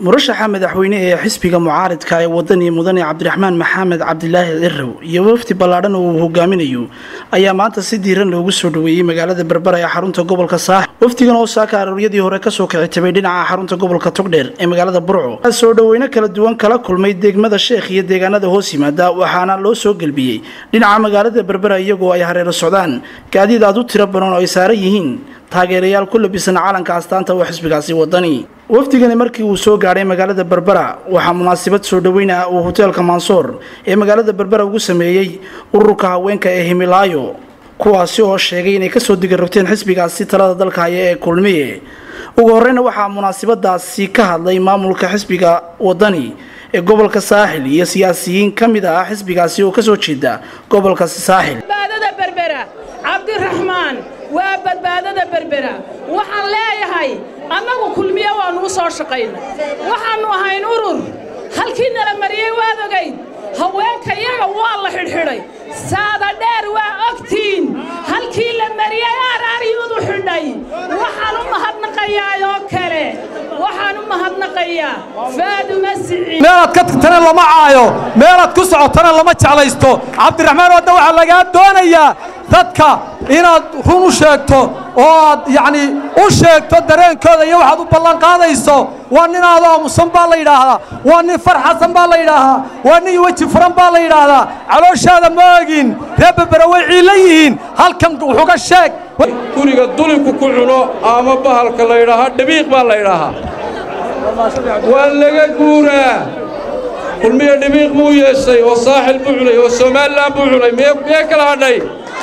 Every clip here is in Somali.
murashaxa madaxweyne ee xisbiga mucaaridka ee wadani mudane cabdiraxmaan maxamed cabdilaahi cirow iyo wafdi ballaadhan oo uu hogaaminayo ayaa maanta si diiran loogu soo dhoweeyey magaalada berbera ee xarunta gobolka saax wafdigan oo saaka arooryadii hore kasoo kicitabay dhinaca xarunta gobolka togdheer ee magaalada burco soo dhoweyno kala duwan kala kulmay degmada sheekh iyo deegaanada hoos yimaada waxaana loo soo gelbiyey dhinaca magaalada berbera iyagoo ay hareero socdaan gaadiid aad u tiro badan oo ay saaran yihiin taageerayaal ku labisan calanka astaanta oo xisbigaasi wadani wafdigani markii uu soo gaadhay magaalada berbera waxaa munaasabad soo dhoweyna uu hoteelka mansoor ee magaalada berbera ugu sameeyey ururka haweenka ee himilaayo kuwaasi oo sheegay inay kasoo digarogteen xisbigaasi talada dalka haya ee kulmiye ugu horeyna waxaa munaasabadaasi ka hadlay maamulka xisbiga wadani ee gobolka saaxil iyo siyaasiyiin ka mid ah xisbigaasi oo kasoo jeeda gobolkaasi saaxil cabdiraxmaan waa badbaadada berbera waxaan leeyahay annagu kulmiye waannu u soo shaqayna waxaannu ahayn urur halkii nala mariyey waad ogayd haweenka iyaga waa la xidhxidhay saada dheer waa ogtiin halkii la mariyey aaraaryuudu xidhay waxaan u mahadnaqayaayoo kale waxaan u mahadnaqayaa faaduma siciid meelaad ka tagtana lama caayo meelaad ku socotana lama jeclaysto cabdiraxmaan wadda waxaa lagaa doonayaa dadka inaad run u sheegto oo aad yacnii u sheegto dareenkooda iyo waxaad u ballanqaadayso waa nin aad aamusan baa la yidhaahdaa waa nin farxasan baa la yidhaahdaa waa nin weji furan baa la yidhaahdaa calooshaada ma ogin reer berbera way ciilla yihiin halkan wuxuga sheeg guriga dulinku ku cuno ama bahalka la yidhaahaa dhabiiq baa la yidhaahaa waa laga guuraa kulmiya dhabiiq buu yeeshay oo saaxil buu cunay oo somalilan buu cunay miyee kala hadhay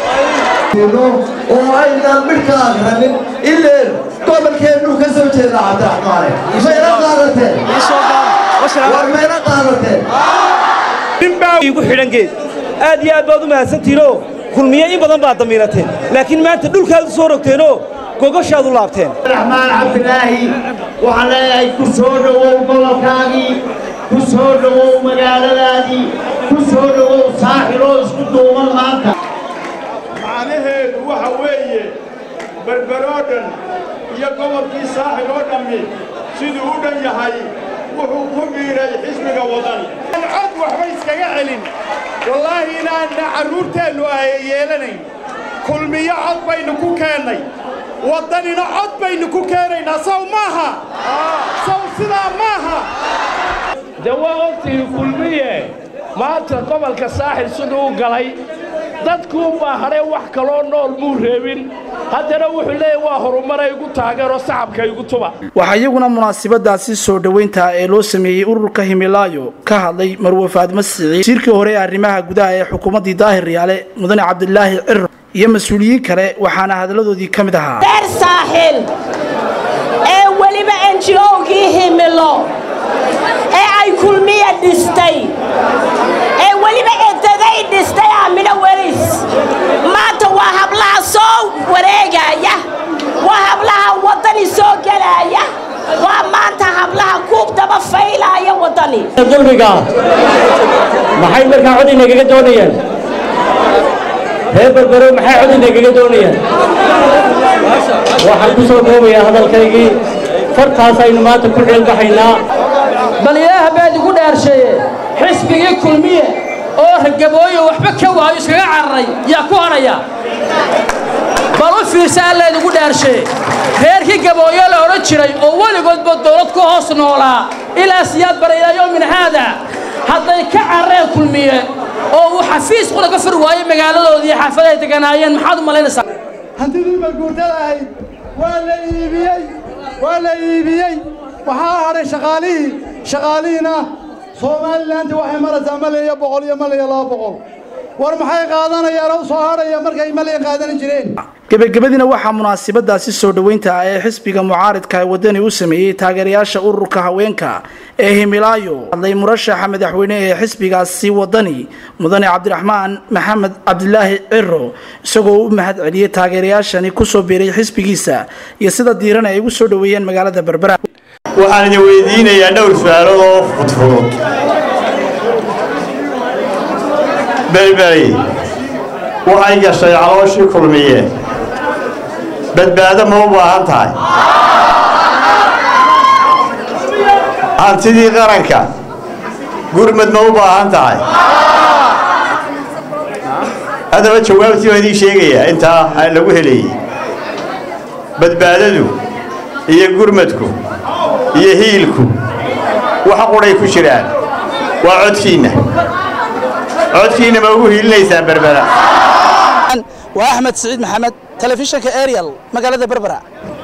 oo aynaan midhka akranin ileen gobolkeennuu ka soo jeeda cabdiraxmaane mayna qaadateen war mayna qaadateen ninbaa igu xidhan geed aad iyo aad baad u mahadsantihinoo kulmiye in badan baad damiirateen laakiin maanta dhulkaad u soo rogteenoo gogoshaad u laabteen cabdiraxmaan cabdilaahi waxaan leeyahay ku soo dhowow gobolkaagii ku soo dhowow magaaladaadii ku soo dhowow saaxiloo isku duuban maanta macnaheedu waxa weeye berberoo dhan iyo gobolkii saaxil oo dhammi siduu u dhan yahay wuxuu ku dhiiray xisbiga wadani aan cod waxba iskaga celin wallaahi inaanna carruurteennu ay yeelanayn kulmiyo cod baynu ku keennay waddanina cod baynu ku keenaynaa saw maaha saw sidaa maaha de waa ogtihi kulmiye maanta gobolka saaxil siduu u galay dadkuunbaa hadhee wax kaloo nool muu reebin haddana wuxuu leeyahy waa horumaray igu taageeroo sacabka igu tuba waxaa iyaguna munaasabadaasi soo dhoweynta ee loo sameeyey ururka himilaayo ka hadlay marwe faadma siciid wasiirkii hore ee arrimaha gudaha ee xukuumaddii daahir riyaale mudane cabdilaahi ciro iyo mas-uuliyiin kale waxaana hadalladoodii ka mid ahaa reer saaxil ee weliba enjilowgii himilo ee ay kulmiya dhistay ee weliba edaday dhistay aamino welis maanta waa hablaha soo wareegaya waa hablaha waddani soo gelaya waa maanta hablaha kuub daba faylaaya waddani dulmiga maxay markaa cod inagaga doonayaan reer berbero maxay cod inagaga doonayaan waxaan ku soo koobayaa hadalkaygii fartaas aynu maanta ku ceelbaxaynaa bal ilaaha baad igu dhaarsheeye xisbigii kulmiye oo ragabooyo waxba ka waayo iskaga cararay yaa ku hadhaya bal u fiirsa allayd igu dhaarsheeye reerkii gabooyo la odhan jiray oo weligoodba dawlad ku hoos noolaa ilaa siyaad bara ilaa yowmin haada hadday ka carareen kulmiye oo uu xafiis qura ka furi waayo magaaladoodii xaafada ay deganaayeen maxaad u malaynaysaa hantidii maguurtada ahayd waa la iibiyey waa la iibiyey waxaa hadhay shaqaalihii shaqaalihiina somalilanti waxay maraysaa malyan iyo boqol iyo malyan iyo laba boqol war maxay qaadanayaan oo soo hadhaya markay malyan qaadan jireen gebagabadiina waxaa munaasabadaasi soo dhoweynta ah ee xisbiga mucaaridka ee wadani u sameeyey taageerayaasha ururka haweenka ee himilaayo hadlay murashaxa madaxweyne ee xisbigaasi wadani mudane cabdiraxmaan maxamed cabdilaahi ciro isagoo u mahad celiyey taageerayaashani kusoo biiray xisbigiisa iyo sida diiran ay ugu soo dhoweeyeen magaalada berbera waxaan idin weydiinayaa dhowr su-aalood oo fudfudud berberi waxay gashay calooshii kulmiye badbaado ma u baahan tahay ha hantidii qaranka gurmad ma u baahan tahay haddaba jawaabtii waan idiin sheegayaa intaa lagu helayey badbaadadu iyo gurmadku iyo hiilku waxa qudhay ku jiraan waa codkiinna codkiinna ma ugu hiilinaysaan berbera waa axmed siciid maxamed telefishinka ariel magaalada berbera